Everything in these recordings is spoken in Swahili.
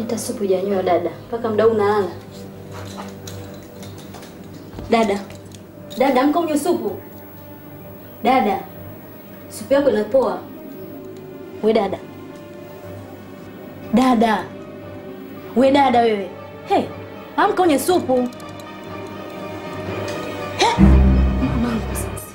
Hata supu hujanywa dada, mpaka muda huu unalala. Dada, dada, amka unywe supu. Dada, supu yako inapoa. We dada, dada, we dada wewe, hey, amka unywe supu. He! Mamangu sasa.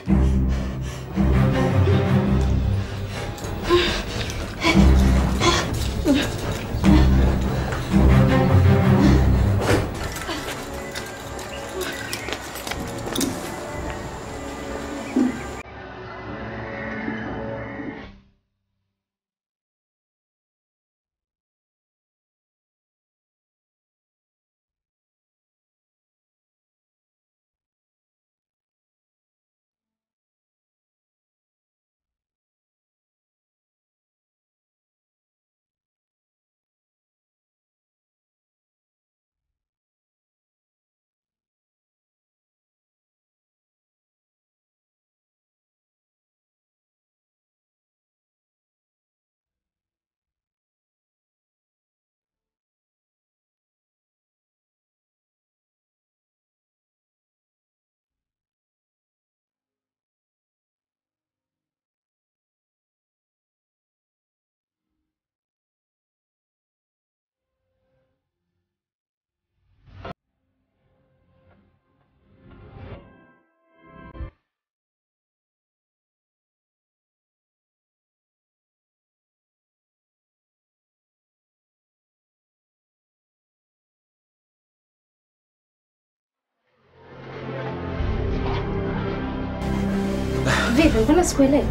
Vipi, mbona sikuelewi?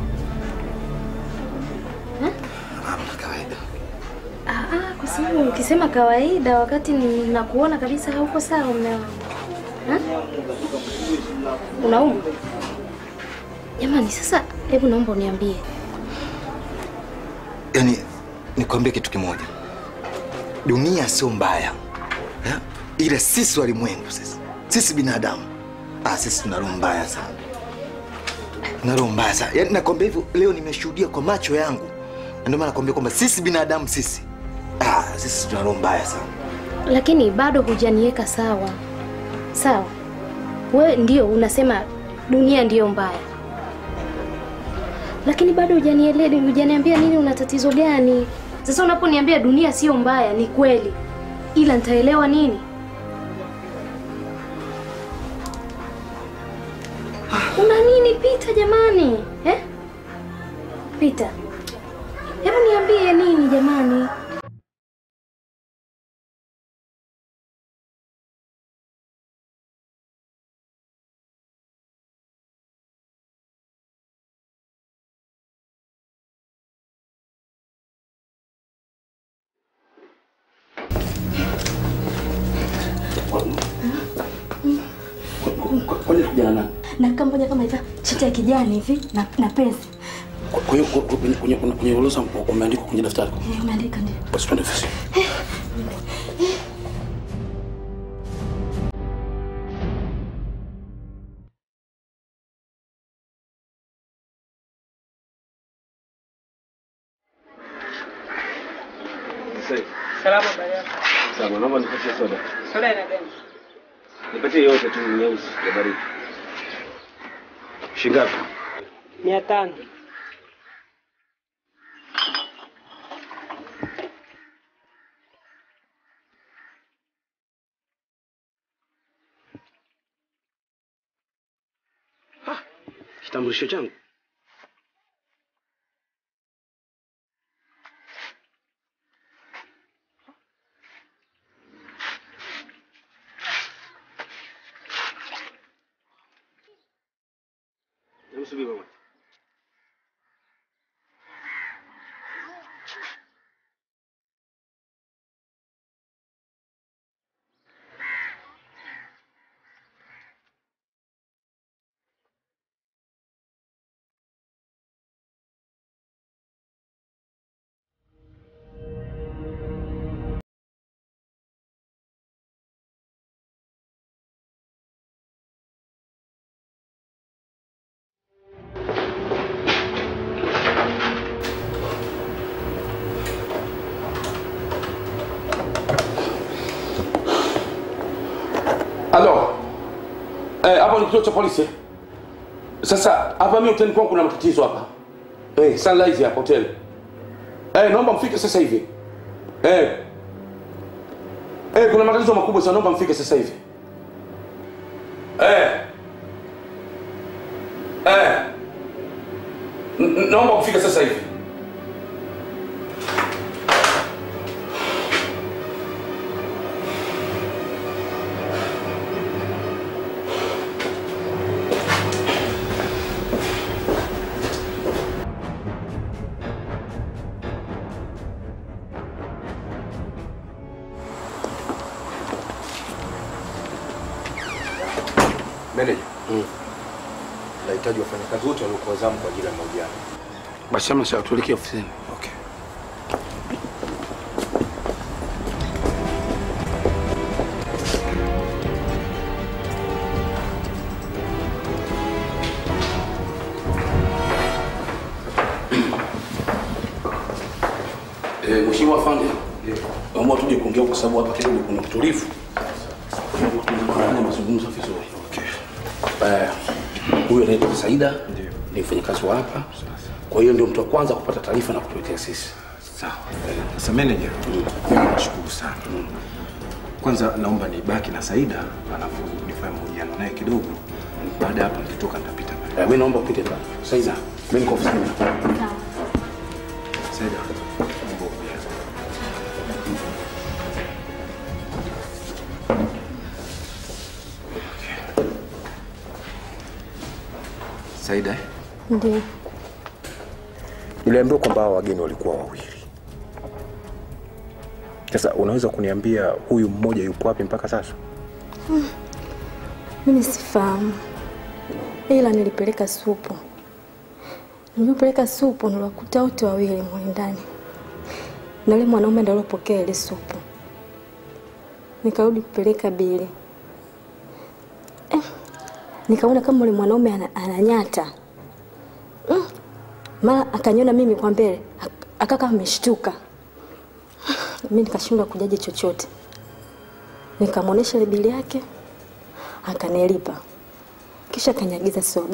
Hamna kawaida. Ah, ah, kwa sababu ukisema kawaida wakati nakuona kabisa hauko sawa mume wangu. Ha? Unaumwa? Jamani, sasa hebu naomba uniambie. Yaani nikwambie kitu kimoja, dunia sio mbaya eh? Ila sisi walimwengu, sisi sisi binadamu, ah, sisi tuna roho mbaya sana, tuna roho mbaya sana. Yaani nakwambia hivyo, leo nimeshuhudia kwa macho yangu, na ndio maana nakwambia kwamba sisi binadamu, sisi ah, sisi tuna roho mbaya sana. Lakini bado hujaniweka sawa. Sawa. We ndio unasema dunia ndiyo mbaya. Lakini bado hujanielewa, hujaniambia nini una tatizo gani? Sasa unaponiambia dunia sio mbaya ni kweli. Ila nitaelewa nini? Una nini Pita jamani? Eh? Pita. Hebu niambie nini jamani? Kwani kijana nani? na kama moja kama hivi shati ya kijani hivi na, na pesa Kwa hiyo ku- ku- kwenye kwenye kwenye orodha umeandikwa kwenye daftari. Eh, umeandika ndio. Basi twende ofisi. Salama baba yako. Sawa, naomba nipatie soda. Soda ina gani? Nipatie yote tu nyeusi ya baridi. Shingapi? Mia tano. Kitambulisho changu. Hebu subiri mama. kituo cha polisi eh? Sasa hapa mimi hotelini kwangu kuna matatizo hapa. Eh, Sunrise hapa hotel. Eh, naomba mfike sasa hivi. Eh. Eh, kuna matatizo makubwa sana naomba mfike sasa hivi. Eh. Eh. N- n- Naomba mfike sasa hivi. Meneja, nahitaji wafanyakazi wote waliokuwa zamu kwa ajili ya mahojiano. Basi ama sawa tuelekee ofisini. Okay. Eh, Mheshimiwa Afande. Naomba tuje kuongea kwa sababu hapa kidogo kuna utulivu. Tunafanya mazungumzo vizuri. Okay. Eh, huyu anaitwa Saida. Ni mfanyakazi wa hapa. Kwa hiyo ndio mtu wa kwanza kupata taarifa na kutuletea sisi. Sawa. Sasa meneja, mimi nashukuru sana. Kwanza naomba nibaki na Saida alafu nifanye mahojiano naye kidogo. Baada ya hapo nikitoka nitapita pale. Eh, mimi naomba upite pale. Saida, mimi niko ofisini. Saida, naomba uje. Saida, eh? Ndio. Niliambiwa kwamba hao wageni walikuwa wawili. Sasa unaweza kuniambia huyu mmoja yupo wapi mpaka sasa? Mimi sifahamu, ila nilipeleka supu. Nilipeleka supu, niliwakuta wote wawili mule ndani, na yule mwanaume ndiye aliyopokea ile supu. Nikarudi kupeleka bili eh, nikaona kama yule mwanaume ana- ananyata mm. Mara akaniona mimi kwa mbele, ak- akaka ameshtuka. Mimi nikashindwa kujaji chochote, nikamwonyesha ile bili yake akanilipa kisha akanyagiza soda.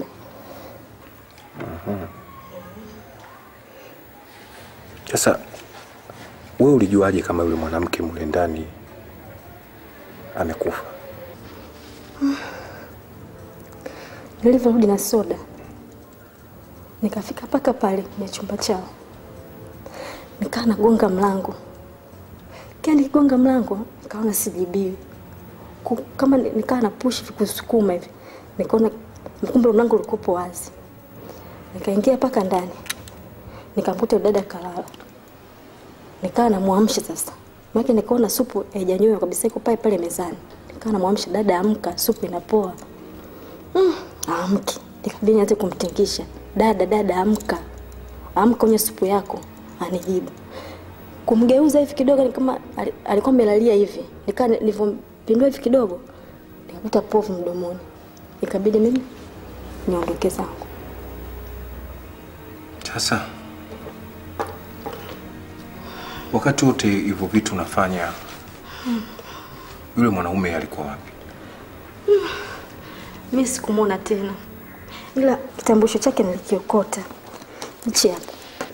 Sasa wewe ulijuaje kama yule mwanamke mule ndani amekufa? Nilivyorudi na soda, nikafika mpaka pale kwenye chumba chao, nikaa nagonga mlango. Kia nikigonga mlango, nikaona sijibiwi, Ku- kama ni- nikaa na push hivi kusukuma hivi, nikaona kumbe mlango ulikuwa wazi. Nikaingia mpaka ndani, nikamkuta dada kalala, nikaa namwamsha sasa, maana nikaona supu haijanywewa kabisa, iko pale pale mezani. Nikaa namwamsha dada, amka, supu inapoa. Mm, amki. Nikabidi nianze kumtingisha. Dada, dada amka. Amka unywe supu yako. Anijibu. Kumgeuza hivi kidogo ni kama ali- alikuwa amelalia hivi. Nikaa nilivyompindua hivi kidogo nikakuta povu mdomoni. Ikabidi mimi niondoke zangu. Sasa wakati wote hivyo vitu unafanya, yule mwanaume alikuwa wapi? Mimi sikumwona tena. Ila kitambulisho chake nilikiokota. Hichi hapa.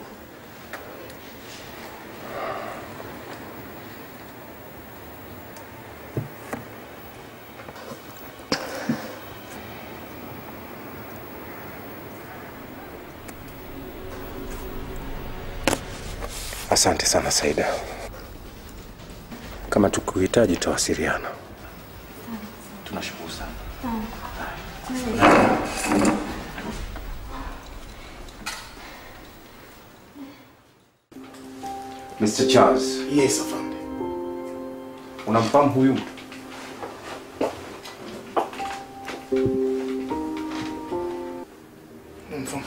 Asante sana Saida, kama tukuhitaji tawasiliana. Tunashukuru sana. Mr. Charles, Yes, afande. unamfahamu huyu mtu? Mfahamu.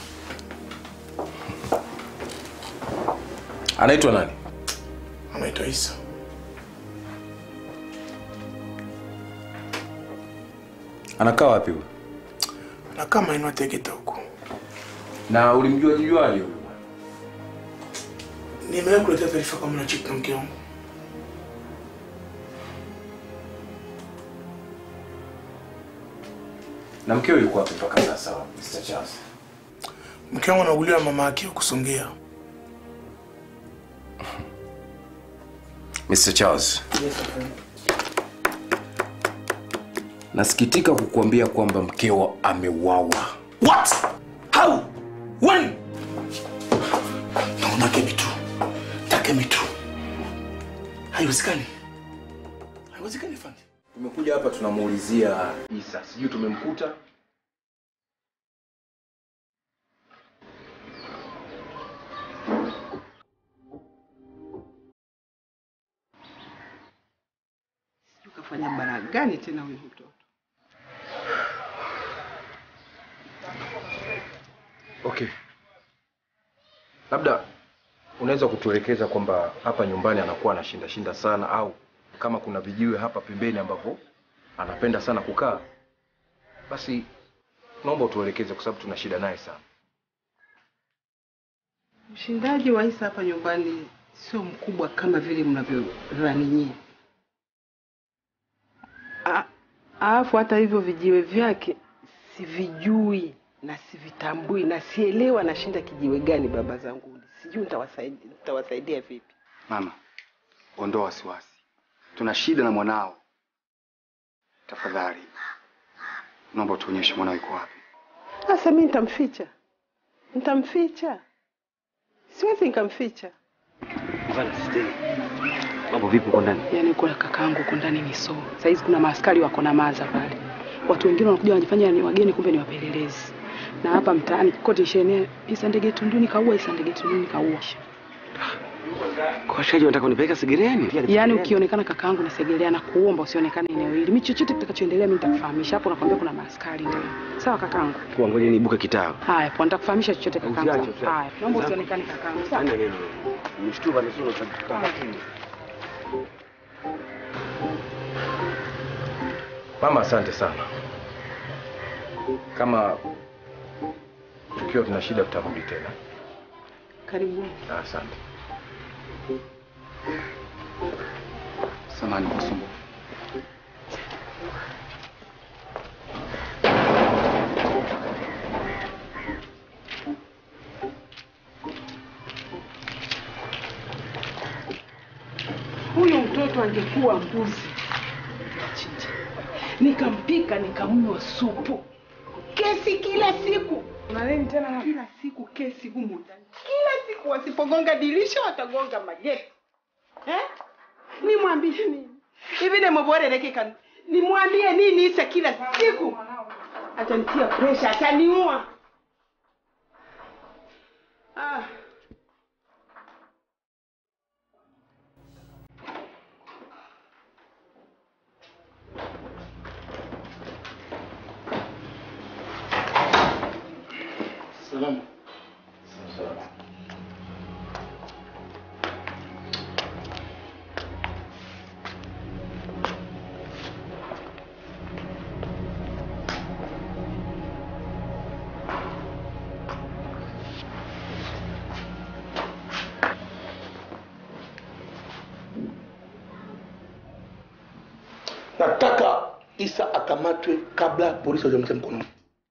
Anaitwa nani? Anaitwa Isa. Anakaa wapi huyu? Na kama inua Tegeta huko. Na ulimjua juaje huyu? Nimewahi kuletea taarifa kama na chiki na mke wangu. Na mkeo yuko wapi mpaka sasa, Mr. Charles? Mke wangu anauguliwa na mama yake kusongea. Mr. Charles. Nasikitika kukuambia kwamba mkeo ameuawa. What? How? When? Naona Kemi tu. Takemi tu. Haiwezekani. Haiwezekani fandi. Tumekuja hapa tunamuulizia Isa, sijui tumemkuta. Ukafanya bara gani tena huyu mtoto? Okay. Labda unaweza kutuelekeza kwamba hapa nyumbani anakuwa anashinda shinda sana au kama kuna vijiwe hapa pembeni ambavyo anapenda sana kukaa, basi naomba utuelekeze kwa sababu tuna shida naye sana. Mshindaji wa Isa hapa nyumbani sio mkubwa kama vile mnavyodhani nyie. A- Alafu hata hivyo vijiwe vyake sivijui na sivitambui na sielewa anashinda kijiwe gani, baba zangu, sijui nitawasaidia nitawasaidia vipi. Mama, ondoa wasiwasi, tuna shida na mwanao. Tafadhali naomba tuonyeshe mwanao yuko wapi. Sasa mimi nitamficha, nitamficha, siwezi nikamficha. Bana sisteri. Mambo vipi uko ndani? Yaani kuna kakaangu huko ndani ni so. Saizi kuna maaskari wako na maza pale. Watu wengine wanakuja wanajifanya ni wageni kumbe ni wapelelezi. Na hapa mtaani kote ishenea Isa ndege tunduni kaua, Isa ndege tunduni kaua. Kwa washaji wanataka kunipeleka Segereni? Yaani ukionekana kakaangu na Segelea na kuomba usionekane eneo hili. Mimi chochote kitakachoendelea mimi nitakufahamisha. Hapo nakwambia kuna maaskari ndio. Sawa kakaangu? Kwa ngoja niibuke kitao. Haya, poa nitakufahamisha chochote kakaangu. Usiache, usiache. Haya, naomba usionekane kakaangu. Sawa? Fanya neno. Nimeshtuka na sura za Mama, asante sana. Kama tukiwa tuna shida tutarudi tena. Karibuni. Asante. Samahani kwa usumbufu. Huyu mtoto angekuwa mbuzi nikachinja, nikampika, nikamnywa supu. Kesi kila siku, unaleni tena na kila siku kesi humu ndani, kila siku. Wasipogonga dirisha watagonga mageti eh? Nimwambie nini hivi? Nemoborelekeka, nimwambie nini? Isa kila siku atanitia presha, ataniua. Ah. Salamu. Nataka Isa akamatwe kabla polisi hawajamtia mkononi.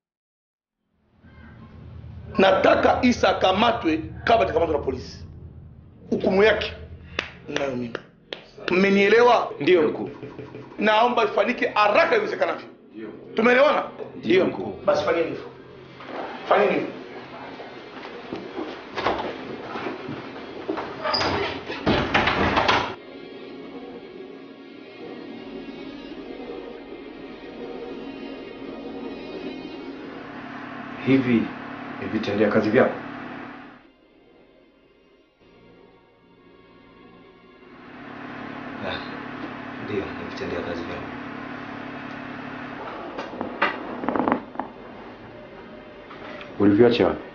Nataka Isa akamatwe kabla hajakamatwa na polisi. Hukumu yake nayo mimi. Mmenielewa? Ndio mkuu. Naomba ifanyike haraka iwezekanavyo. Tumeelewana? Ndio mkuu. Basi fanyeni hivyo. Fanyeni hivyo. Hivi ni vitendea kazi vyako? Ndio, nikitendea kazi vyako. Ulivyoacha wapi?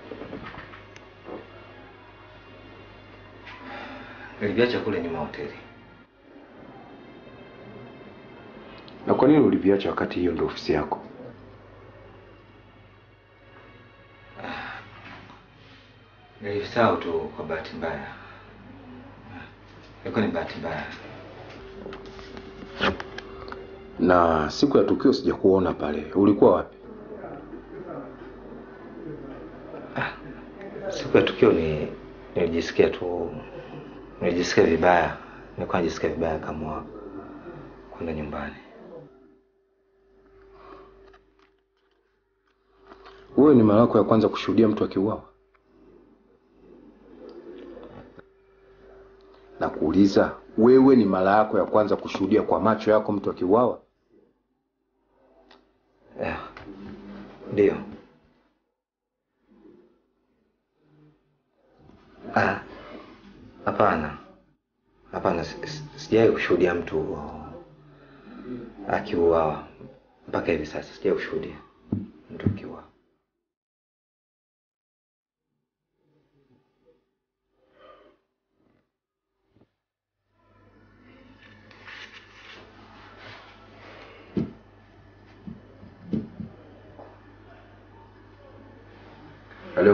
Niliviacha kule nyuma ya hoteli. Na kwa nini uliviacha wakati hiyo ndio ofisi yako? Nilisahau tu kwa bahati mbaya. Ilikuwa ni bahati mbaya. Na siku ya tukio sijakuona pale. Ulikuwa wapi? Siku ya tukio ni nilijisikia tu, nilijisikia vibaya, nilikuwa najisikia vibaya kama kwenda nyumbani. Wewe ni mara yako ya kwanza kushuhudia mtu akiuawa? Na kuuliza, wewe ni mara yako ya kwanza kushuhudia kwa macho yako mtu akiuawa? Yeah. Ndio. Ah, hapana, hapana, si- si- sijawahi kushuhudia mtu uh, akiuawa mpaka hivi sasa, sijawahi kushuhudia mtu akiuawa. Halo.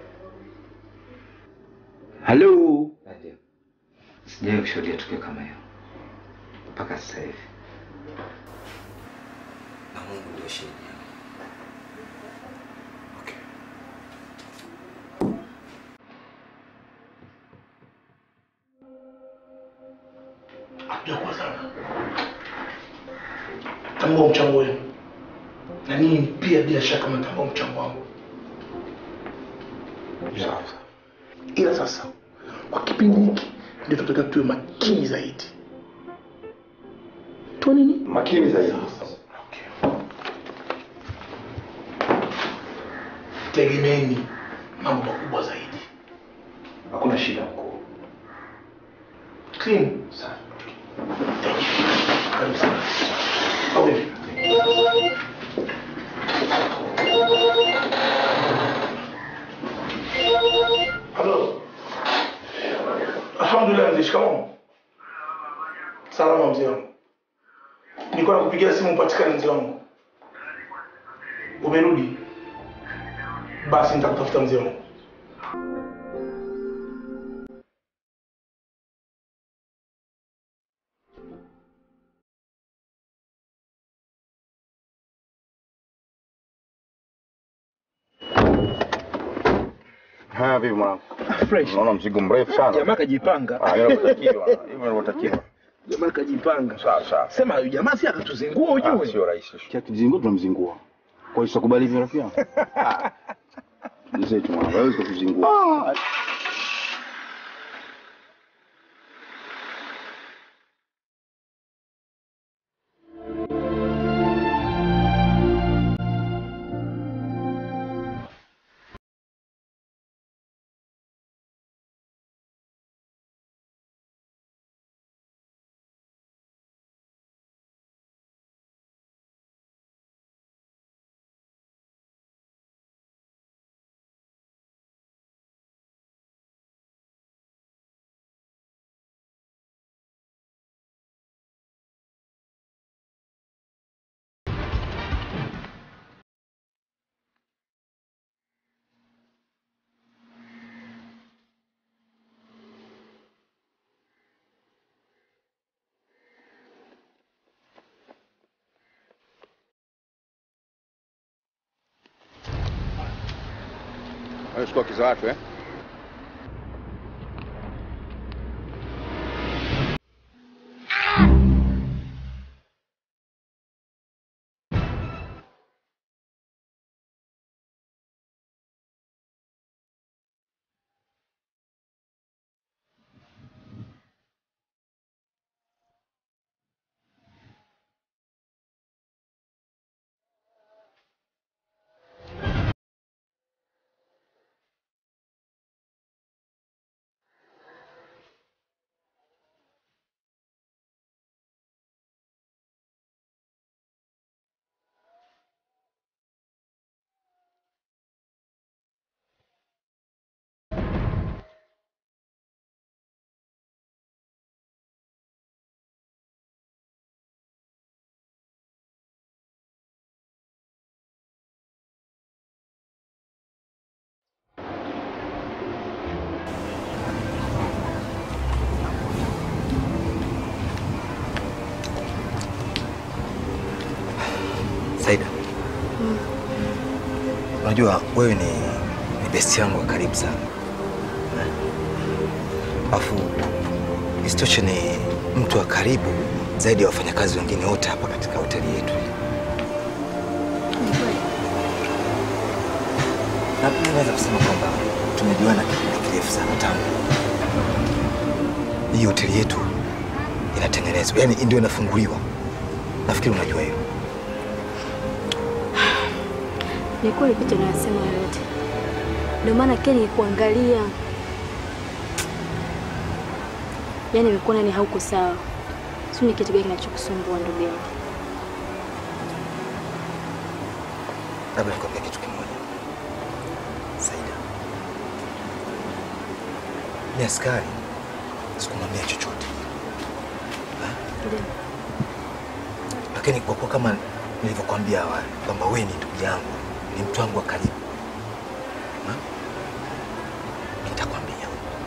Halo. Ndio. Sijawahi kushuhudia tukio kama hiyo mpaka sasa hivi, na Mungu ndio shahidi. Hatujakuwa sana. Tambua mchango wenu, na ninyi pia bila shaka mnatambua mchango wangu. Sawa. Ila sasa kwa kipindi hiki ndio tunataka tuwe makini zaidi. Tuwe nini? Makini zaidi. Tegemeeni mambo makubwa zaidi. Hakuna shida mkuu. Clean. Sawa. Thank you. Karibu sana. Au vipi? Halo. Alhamdulillah mzee, shikamoo. Salama mzee wangu. Nilikuwa nakupigia simu upatikane mzee wangu. Umerudi? Basi nitakutafuta mzee wangu. Haya vipi mwanangu? Fresh. Naona mzigo mrefu sana. Jamaa kajipanga. Ah, inavyotakiwa. Hivyo inavyotakiwa. Jamaa kajipanga. Sawa sawa. Sema huyu jamaa si akatuzingua Ah, ujue. Sio rahisi. Kia kizingua tunamzingua. Kwa hiyo utakubali hivyo rafiki yangu? Mzee tu mwanangu, hawezi kukuzingua. Wewe chukua kiza watu eh? Saida, unajua wewe ni, ni besti yangu wa karibu sana, Alafu isitoshe ni mtu wa karibu zaidi ya wafanyakazi wengine wote hapa katika hoteli yetu. Na pia naweza kusema kwamba tumejuana kipindi kirefu sana tangu hii hoteli yetu inatengenezwa, yani ndio inafunguliwa. Nafikiri unajua hiyo. Ni kweli picha unayosema yote, ndio maana Ken nikuangalia, yaani nimekuona ni hauko sawa. Sio ni kitu gani kinachokusumbua ndugu yangu? Labda nikwambia kitu kimoja, Saida. Ni askari, sikumwambia chochote Ndio. lakini kwa kuwa kama nilivyokuambia awali kwamba wewe ni ndugu yangu, ni mtu wangu wa karibu, Ha? nitakwambia.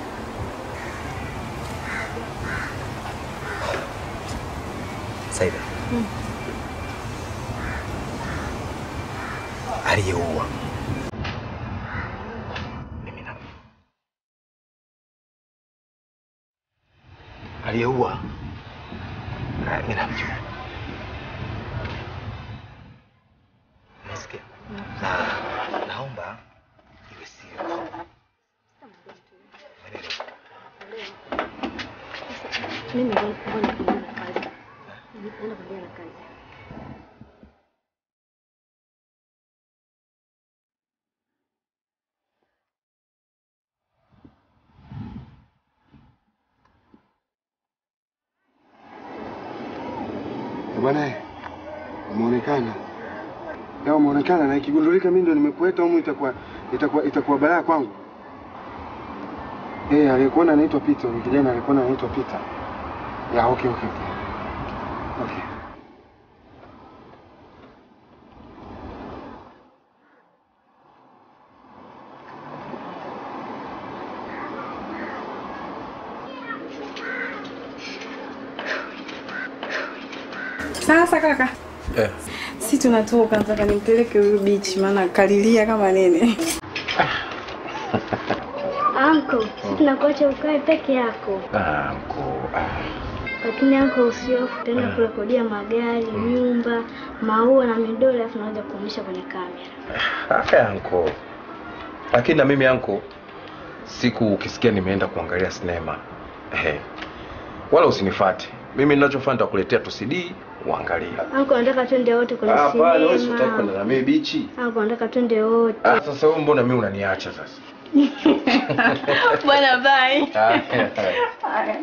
Saida, Mm. aliyeua aliyeua na mimi namjua. Nasikia. Na naomba iwe siri. Mimi ngoja ngoja kuendelea na kazi. Naenda kuendelea na kazi. Bwana, umeonekana leo, umeonekana na ikigundulika mimi ndo nimekueta humu, itakuwa itakuwa itakuwa balaa kwangu. Eh, aliyekuona anaitwa Peter, ni kijana aliyekuona anaitwa Peter. Ya, okay, okay, okay. Okay. Sasa kaka, Eh. si tunatoka, nataka nimpeleke huyu bichi, maana kalilia kama nene. Anko, si tunakuacha ukae peke yako. Ah, mko. Ah. Lakini anko usiofu tena kurekodia magari, nyumba, maua na midoli alafu naanza kuonyesha kwenye kamera. Haya anko. Lakini na mimi anko, siku ukisikia nimeenda kuangalia sinema eh, wala usinifate mimi. Ninachofanya nitakuletea tu CD uangalie. Anko nataka twende wote kwenye Hapana, wewe si utaki kwenda sinema. na mimi bichi. Anko nataka twende wote. Ah, sasa wewe mbona mimi unaniacha sasa? Bwana bye. Haya. Haya.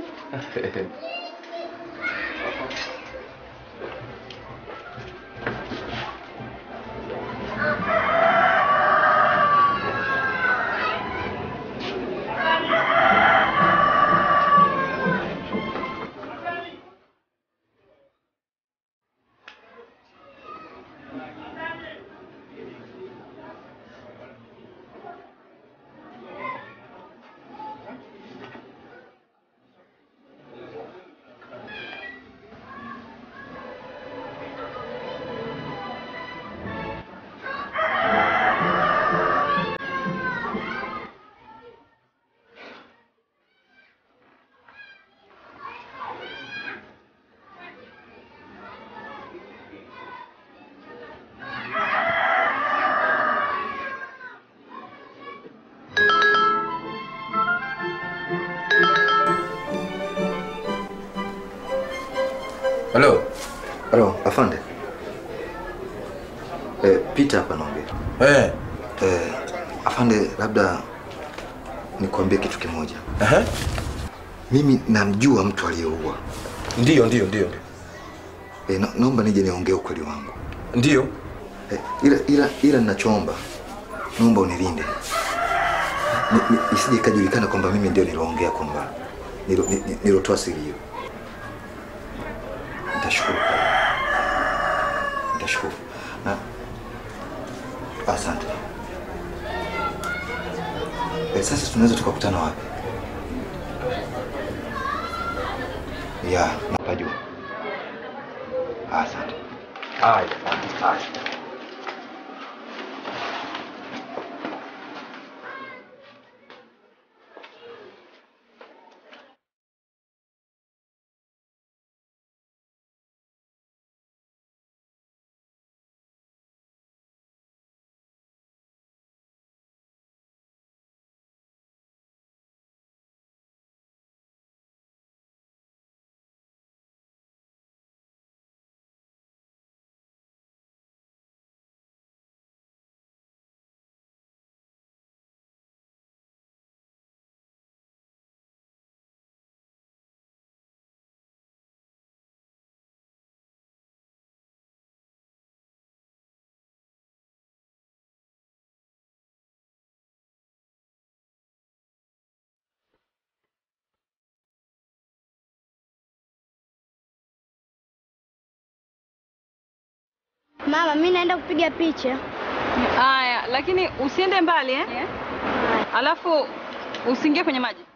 Halo. Halo, afande. Eh, Peter hapa naongea. Eh. Eh, afande, labda nikwambie kitu kimoja. Aha. Mimi namjua mtu aliyeua. Ndiyo, ndiyo, ndiyo. Eh, na, naomba nije niongee ukweli wangu. Ndiyo. Eh, ila ila ila ninachoomba naomba unilinde. Ni- ni- Isije ikajulikana kwamba mimi ndio niloongea kwamba nilo- ni- ni- nilotoa siri hiyo. Nitashukuru. Nitashukuru. Na asante. Eh, sasa tunaweza tukakutana wapi? Ya, napajua. Asante. Haya, haya. Mama, mi naenda kupiga picha. Haya, lakini usiende mbali eh? Alafu usiingie kwenye maji.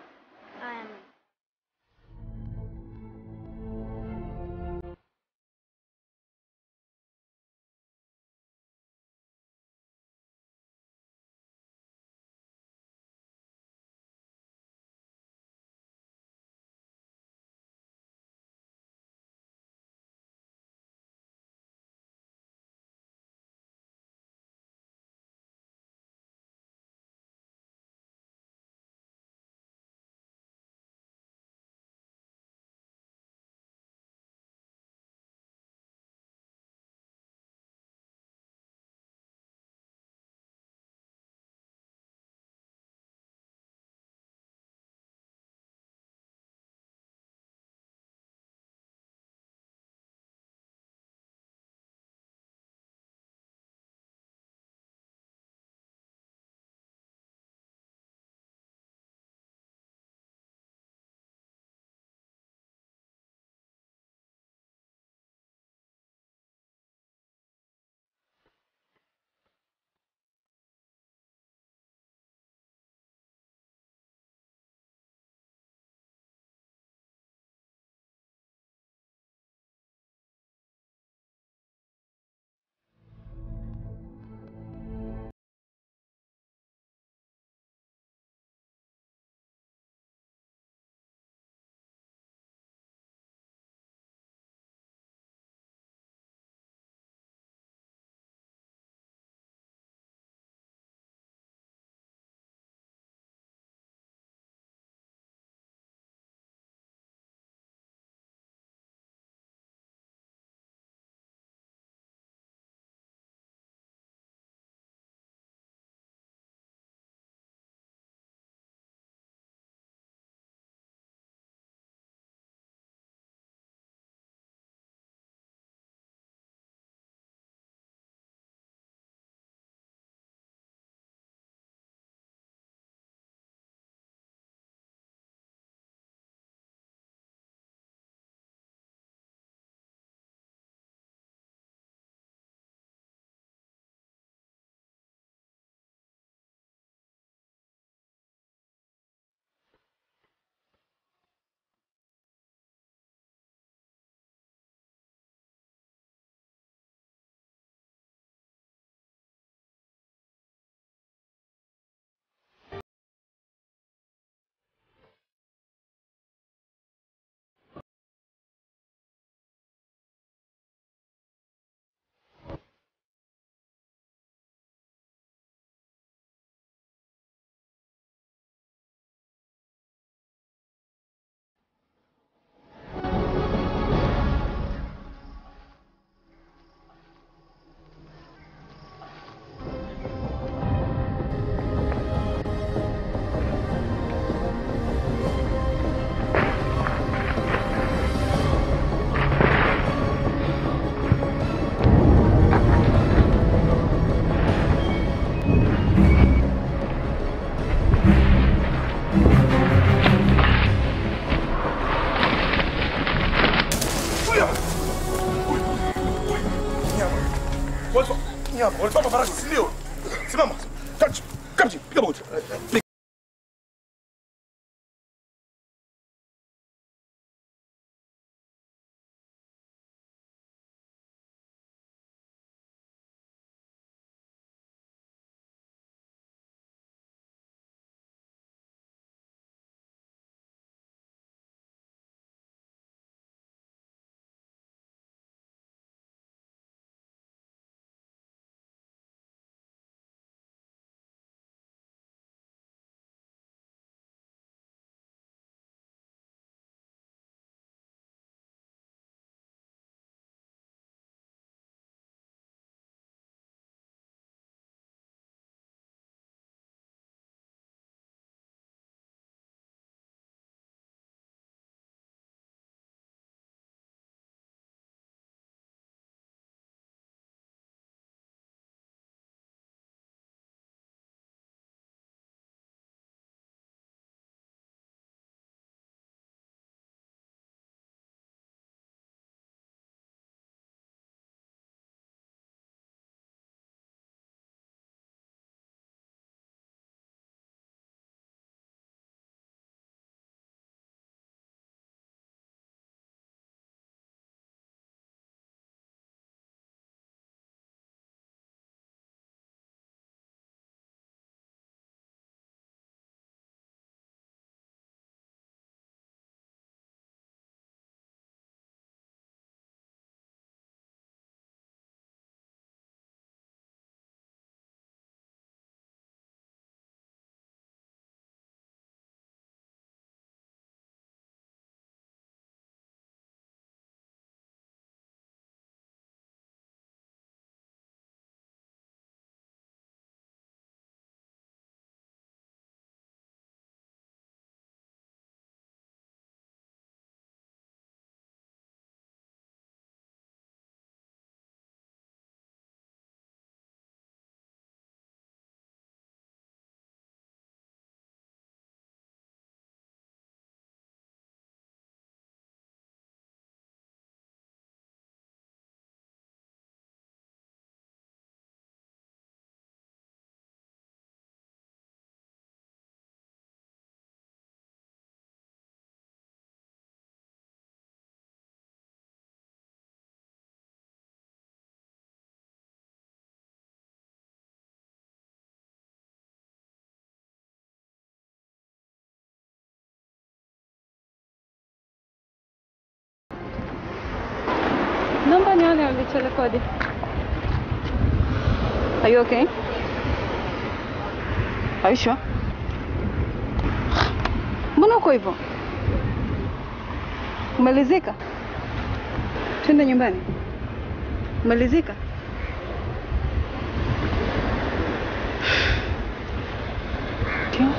Walipamba farasi, si ndio? Simama. Kamchi, kamchi, piga magoti. Naomba nione ulichorekodi. Are you okay? Are you sure? Mbona uko hivyo? Umelizika? Twende nyumbani. Umelizika? Ndio.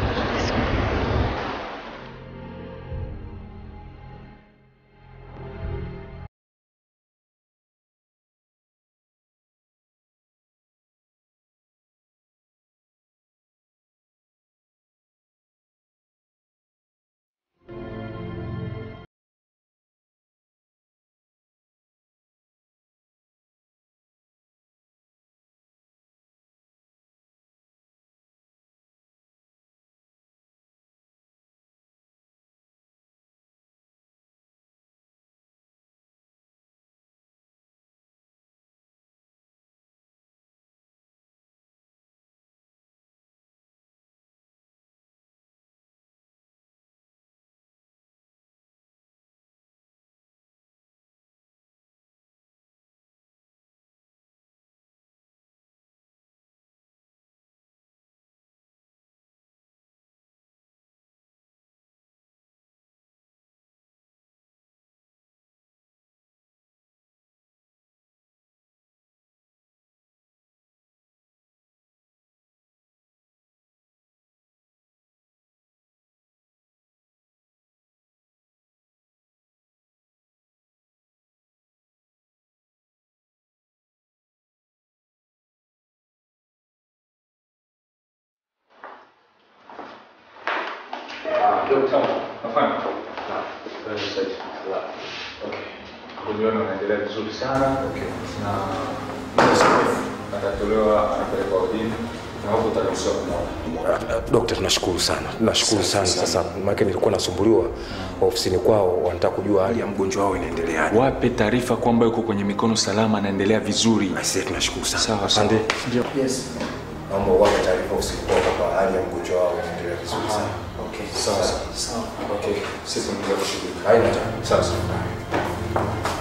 Kujiona unaendelea vizuri sana na atatolewa anapelekwa wodini na huko utaruhusiwa kumwona. Dokta, tunashukuru sana, tunashukuru sana. Sasa maana nilikuwa nasumbuliwa ofisini kwao, wanataka kujua hali ya mgonjwa wao inaendeleaje. Wape taarifa kwamba yuko kwenye mikono salama, anaendelea vizuri. Sisi tunashukuru sana. Sawa, Asante. Ndio. Yes. Naomba wape taarifa ofisini kwao kwamba hali ya mgonjwa wao inaendelea vizuri sana. Okay, sawa sawa. Okay, sisi tunaendelea kushughulika. Haina tatizo. Sawa sawa.